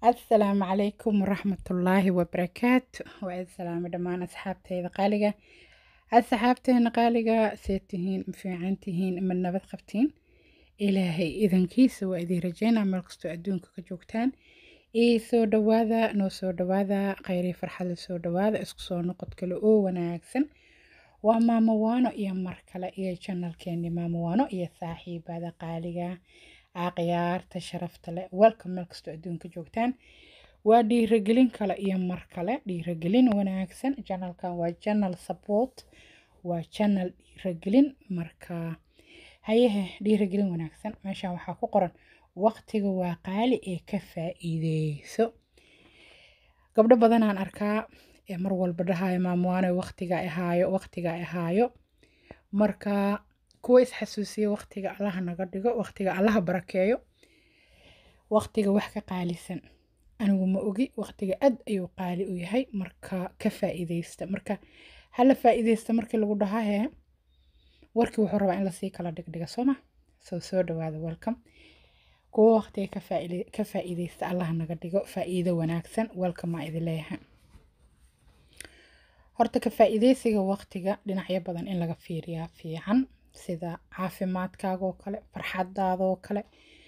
asalaamu calaykum waraxmatullaahi wabarakaatu waa idin salaamay dhammaan asxaabteyda qaaliga asxaabteena qaaliga see tihiin ma fiican tihiin ma nabad qabtiin ilaahay idankiisa waa idin rajeynaa meel kastoo adduunka ka joogtaan ii soo dhawaada noo soo dhawaada kheyrii farxadla soo dhawaada isku soo noqod kale oo wanaagsan waa maamo waano iyo mar kale iyo janalkeeni maamo waano iyo saaxiibada qaaliga aaqyaarta sharafta leh welcome meel kastoo adduunka joogtaan waa dhiiragelin kale iyo mar kale dhiiragelin wanaagsan janalkan waa janal support waa janal dhiiragelin marka hayehe dhiiragelin wanaagsan meeshan waxaa ku qoran waqtiga waa qaali ee ka faa'iideyso gabdho badanaan arkaa ee mar walba dhahayo maamuwaano waqtiga ahaayo waqtiga ahaayo marka kuwa isxasuusiya waqtiga allaha naga dhigo waqtiga allaha barakeeyo waqtiga wax ka qaalisan anigu ma ogi waqtiga aad ayuu qaali u yahay marka ka faa'iideysta marka hala faa'iideysta markii lagu dhahaa hee warkii wuxuu rabaa in lasii kala dhigdhiga sooma soo soo dhawaada welcome kuwa waqtiga ka faa'iide ka faa'iideysta allaha naga dhigo faa'iido wanaagsan welcome maa idin leeyahay horta ka faa'iideysiga waqtiga dhinacyo badan in laga fiiriyaa fiican sida caafimaadkaagoo kale farxadaadoo kale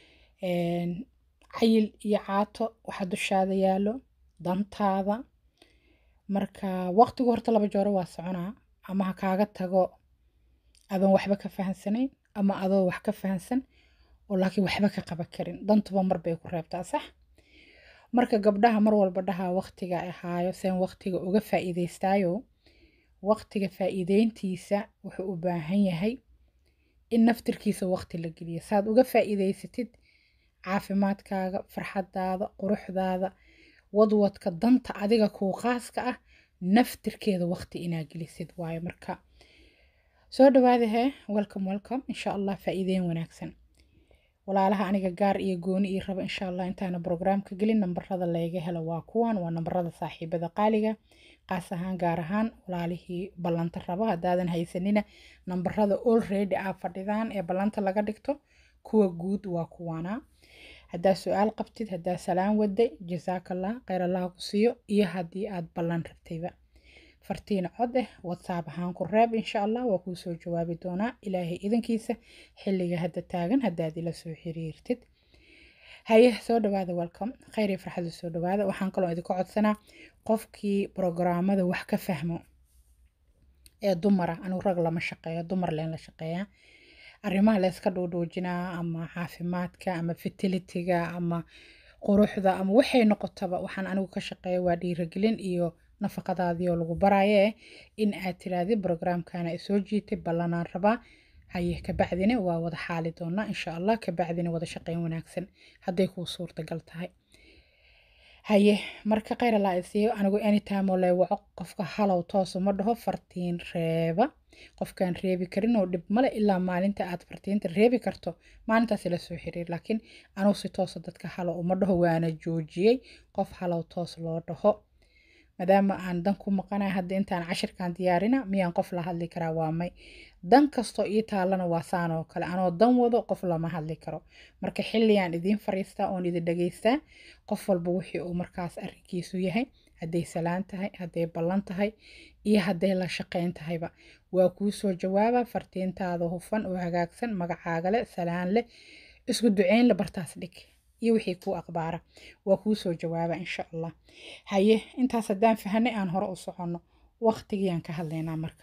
cayil iyo caato waxa dushaada yaallo dantaada marka waqtigu horta laba jooro waa soconaa ama ha kaaga tago adoon waxba ka fahansanayn ama adoo wax ka fahansan oo laakiin waxba ka qaban karin dantuba mar bay ku reebtaa sax marka gabdhaha mar walba dhahaa waqtiga ahaayo seen waqtiga uga faa'iideystaayo waqtiga faa'iideyntiisa wuxuu u baahan yahay in naftirkiisa waqti la geliyo saad uga faa'iideysatid caafimaadkaaga farxadaada quruxdaada wadwadka danta adiga kuu qaaska ah naftirkeeda waqti inaa gelisid waayo marka soo dhawaada hee welcome welcome insha allah faa'iideyn wanaagsan walaalaha aniga gaar iyo gooni ii raba insha allah intaana brograamka gelin nambarada layga helo waa kuwan waa nambarada saaxiibada qaaliga qaas ahaan gaar ahaan walaalihii ballanta rabo haddaadan haysanina nambarada already aa fadhidaan ee ballanta laga dhigto kuwa guud waa kuwaana haddaa su-aal qabtid haddaa salaan waday jasaakallah kheyr allah ku siiyo iyo haddii aad ballan rabtayba fartiin cod eh whatsapp ahaan ku reeb insha allah waa kuu soo jawaabi doonaa ilaahay idankiisa xilliga hadda taagan haddaad ila soo xiriirtid haye soo dhawaada welcome kheyr iyo farxada soo dhawaada waxaan kaloo idinka codsanaa qofkii brograamada wax ka fahmo ee dumara anigu rag lama shaqeeyo dumar leen la shaqeeyaa arrimaha layska dhuudhuujinaa ama caafimaadka ama fertilitiga ama quruxda ama waxay noqotaba waxaan anigu ka shaqeeya waa dhiiragelin iyo nafaqadaadiioo lagu baraaye in aad tiraahdi brograamkana soo jiitay ballanaan rabaa haye kabacdina waa wada xaali doonaa insha allah kabacdina wada shaqeyn wanaagsan hadday kuu suurtagal tahay haye marka kheyr allaa isiiyo anigu anytime oo lay waco qofka halow toosu ma dhaho fartiin reeba qofkaan reebi karin oo dhib male ilaa maalinta aad fartiinta reebi karto maalintaas ila soo xiriir laakiin anugu si toosa dadka halow uma dhaho waana joojiyey qof halow toos loo dhaho maadaama aan dan ku maqanahay hadda intaan cashirkan diyaarina miyaan qof la hadli karaa waa may dan kastoo ii taalana waa saan oo kale anoo dan wado qof lama hadli karo marka xilligaan idiin fariistaa oon idin dhageystaa qof walba wixii uu markaas arrinkiisu yahay hadday salaan tahay hadday ballan tahay iyo hadday la shaqeyn tahayba waa kuu soo jawaaba fartiintaada hufan oo hagaagsan magacaaga leh salaan leh isku duceyn le bartaas dhig iyo wixii kuu aqbaara waa kuu soo jawaaba insha allah haye intaas haddaan fahanay aan hore u soconno waqtigiyaan ka hadlaynaa marka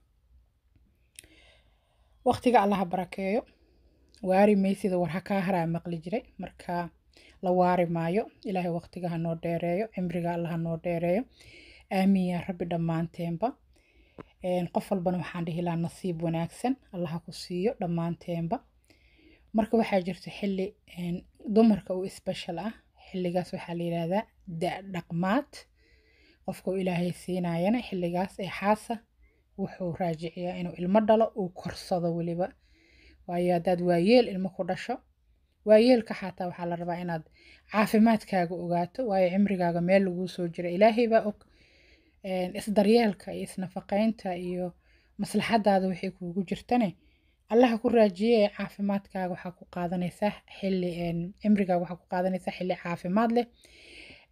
waqtiga allaha barakeeyo waari maysida war ha kaa haraa maqli jiray marka la waari maayo ilaahay waqtiga ha noo dheereeyo cimriga alla ha noo dheereeyo aamiin yaa rabbi dhammaanteenba qof walbana waxaan dhihi lahaa nasiib wanaagsan allaha ku siiyo dhammaanteenba marka waxaa jirta xilli dumarka u special ah xilligaas waxaa la yidhaahdaa da-dhaqmaad qofka uu ilaahay siinayana xilligaas ee xaasa wuxuu raajiciyaa inuu ilmo dhalo uu korsado weliba waayo haddaad waayeel ilmo ku dhasho waayeelka xataa waxaa la rabaa inaad caafimaadkaaga ogaato waayo cimrigaaga meel laguu soo jira ilaahay baa og isdaryeelka iyo isnafaqeynta iyo maslaxadaada waxay kuugu jirtane allaha ku raajiye caafimaadkaaga waxaa ku qaadanaysaa xilli cimrigaaga waxaa ku qaadanaysaa xilli caafimaad leh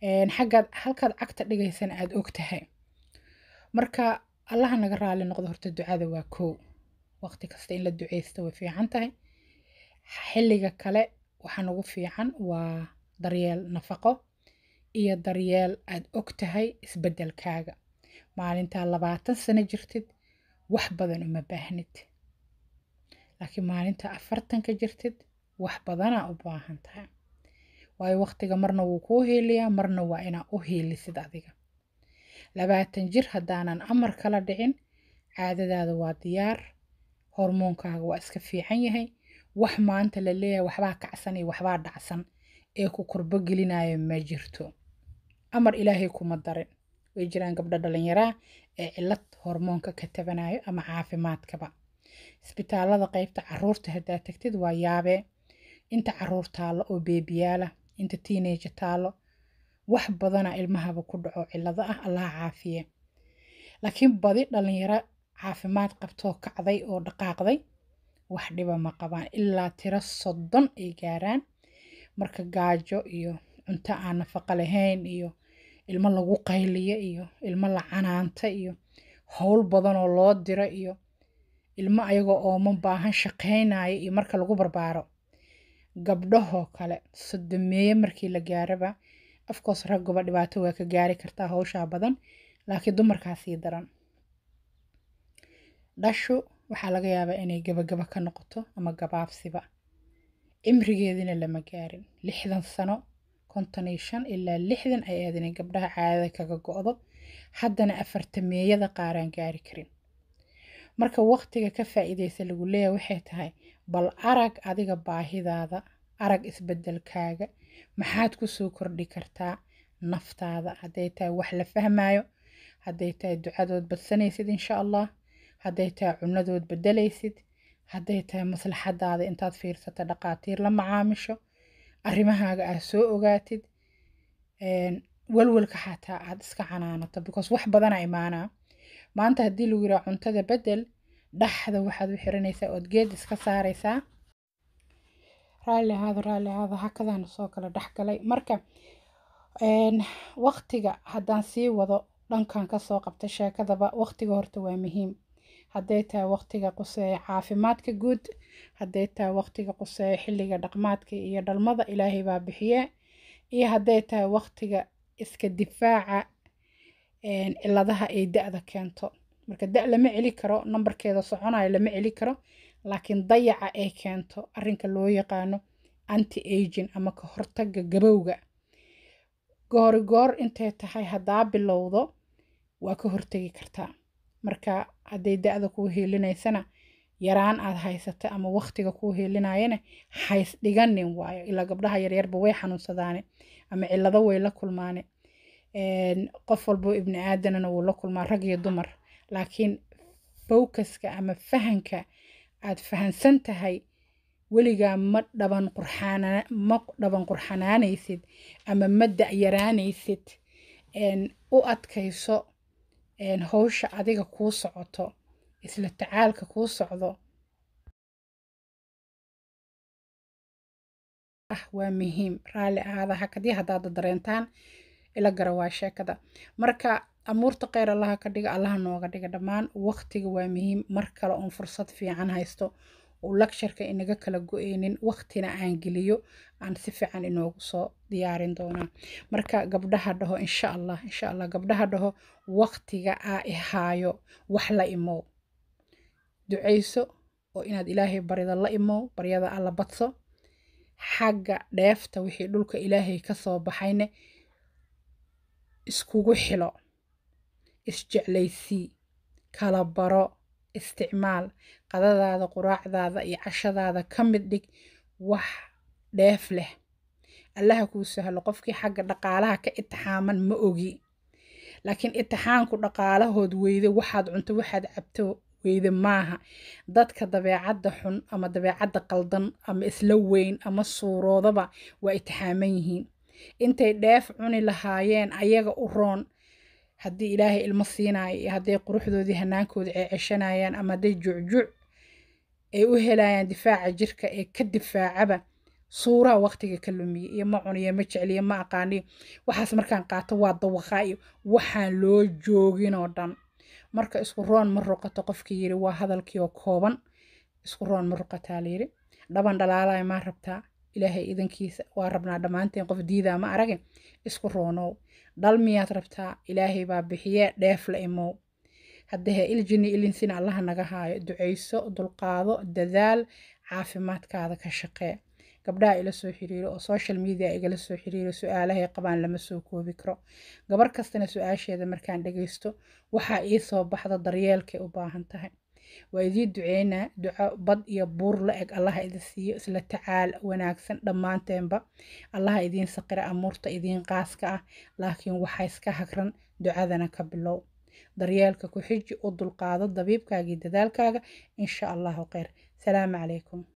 xaggaad halkaad cagta dhigaysana aada og tahay marka allaha naga raali noqdo horta ducada waa kow waqti kasta in la duceysto way fiican tahay xilliga kale waxaan ugu fiican waa daryeel nafaqo iyo daryeel aad og tahay isbeddelkaaga maalintaa labaatan sano jirtid wax badan uma baahnid laakiin maalinta afartanka jirtid wax badanaa u baahan tahay waayo waqtiga marna wuu kuu hiiliyaa marna waa inaa u hiilisid adiga labaatan jir haddaanan amar kala dhicin caadadaada waa diyaar hormoonkaaga waa iska fiican yahay wax maanta la leeyahay waxbaa kacsan iyo waxbaa dhacsan ee ku kurbo gelinaya ma jirto amar ilaahay kuma darin way jiraan gabdho dhalinyaraa ee cilad hormoonka ka tabanayo ama caafimaadkaba isbitaalada qeybta caruurta haddaa tagtid waa yaabee inta caruur taallo oo beebiyaala inta tiineja taallo wax badana ilmahaba ku dhaco cilado ah allaha caafiye laakiin badi dhalinyaro caafimaad qabtoo kacday oo dhaqaaqday wax dhiba ma qabaan ilaa tiro soddon ay gaaraan marka gaajo iyo cunto aan nafaqo lahayn iyo ilmo lagu qayliyo iyo ilmo la canaanta iyo howl badan oo loo diro iyo ilmo ayagoo oomo baahan shaqaynaya iyo marka lagu barbaaro gabdhahoo kale sodomeeye markii la gaaraba afkoos raggoba dhibaato waa ka gaari kartaa howshaa badan laakiin dumarkaa sii daran dhashu waxaa laga yaabaa inay gabagaba ka noqoto ama gabaabsiba cimrigeedina lama gaarin lixdan sano konton iyo shan ilaa lixdan ay aad inay gabdhaha caadada kaga go-do haddana afartameeyada qaaraan gaari karin marka waqtiga ka faa'iidaysa lagu leeyahay waxay tahay bal arag adiga baahidaada arag isbeddelkaaga maxaad ku soo kordhi kartaa naftaada hadday tahay wax la fahmayo hadday tahay ducadood badsanaysid insha allah hadday tahay cunadood beddelaysid hadday tahay maslaxadaada intaad fiirsata dhaqaatiir la macaamisho arrimahaaga aad soo ogaatid walwalka xataa aad iska canaanato because wax badana imaanaa maanta haddii lagu yiraa cuntada beddel dhaxda waxaad u xiranaysaa ood geed iska saaraysaa raalli ahaado raalli ahaado hakadaan soo kala dhexgalay marka waqtiga haddaan sii wado dhankan kasoo qabta sheekadaba waqtiga horta waa muhiim hadday tahay waqtiga quseeya caafimaadka guud hadday tahay waqtiga quseeya xilliga dhaqmaadka iyo dhalmada ilaahay baa bixiye iyo hadday tahay waqtiga iska difaaca ciladaha ay da-da keento marka da lama celi karo nambarkeeda soconayo lama celi karo laakiin dayaca ay keento arrinka loo yaqaano anti agin ama ka hortaga gabowga goori goor intay tahay haddaa bilowdo waa ka hortegi kartaa marka hadday da-da kuu hiilinaysana yaraan aad haysata ama waqtiga kuu hiilinayana hays dhiganin waayo ilaa gabdhaha yaryarba way xanuunsadaane ama cilado way la kulmaane qof walbo ibni aadanana wuu la kulmaa rag iyo dumar laakiin focuska ama fahanka aad fahansan tahay weligaa ma dhaban qurxaana ma dhaban qurxanaanaysid ama ma da-yaraanaysid u adkayso howsha adiga kuu socoto isla tacaalka kuu socdo ah waa muhiim raalli ahaada hakadii haddaada dareentaan ila gara waa sheekada marka amuurta kheyr allaha ka dhiga allaha nooga dhiga dhammaan waqtiga waa muhiim mar kale oon fursad fiican haysto uu lagsharka inaga kala go-eynin waqtina aan geliyo aan si fiican inoogu soo diyaarin doonaa marka gabdhaha dhaho insha allah insha allah gabdhaha dhaho waqtiga aa ihaayo wax la imow ducayso oo inaad ilaahay barida la imow baryada alla badso xagga dheefta wixii dhulka ilaahay ka soo baxayne iskugu xilo isjeclaysii kala baro isticmaal qadadaada quraacdaada iyo cashadaada ka mid dhig wax dheef leh allaha kuu sahlo qofkii xagga dhaqaalaha ka itixaaman ma ogi laakiin itixaanku dhaqaalahood weyde waxaad cunto waxaad cabto weyde maaha dadka dabeecadda xun ama dabeecadda qaldan ama isla weyn ama suuroodaba waa itixaaman yihiin intay dheef cuni lahaayeen ayaga u roon haddii ilaahay ilmo siinayo iyo hadday quruxdoodii hanaankooda ceeceshanayaan ama hadday jucjuc ay u helayaan difaaca jirka ee ka difaacaba suuraha waqtiga ka lumiye iyo ma cuniyo ma jecliyo ma aqaaniyo waxaas markaan qaato waa dawaqaa iyo waxaan loo joogin oo dhan marka isku roon ma ruqato qofkii yiri waa hadalkii oo kooban isku roon ma ruqataa layiri dhaban dhalaalaya maa rabtaa ilaahay idankiisa waa rabnaa dhammaanteen qof diidaa ma aragin isku roonow dhal miyaad rabtaa ilaahay baa bixiyee dheef la imow haddahe iljini ilinsina allaha naga haayo ducayso dulqaado dadaal caafimaadkaada ka shaqee gabdhaha ila soo xiriiro oo social media igala soo xiriiro su-aalahay qabaan lama soo koobi karo gabar kastana su-aasheeda markaan dhagaysto waxaa ii soo baxda daryeelkay u baahan tahay waa idii duceynaa duco bad iyo buur la eg allaha idin siiyo isla tacaal wanaagsan dhammaanteenba allaha idiin saqira amuurta idiin qaaska ah laakiin waxaa iska hagran ducadana ka bilow daryeelka ku xiji u dulqaado dabiibkaagii dadaalkaaga insha allahu kheyr salaamu calaykum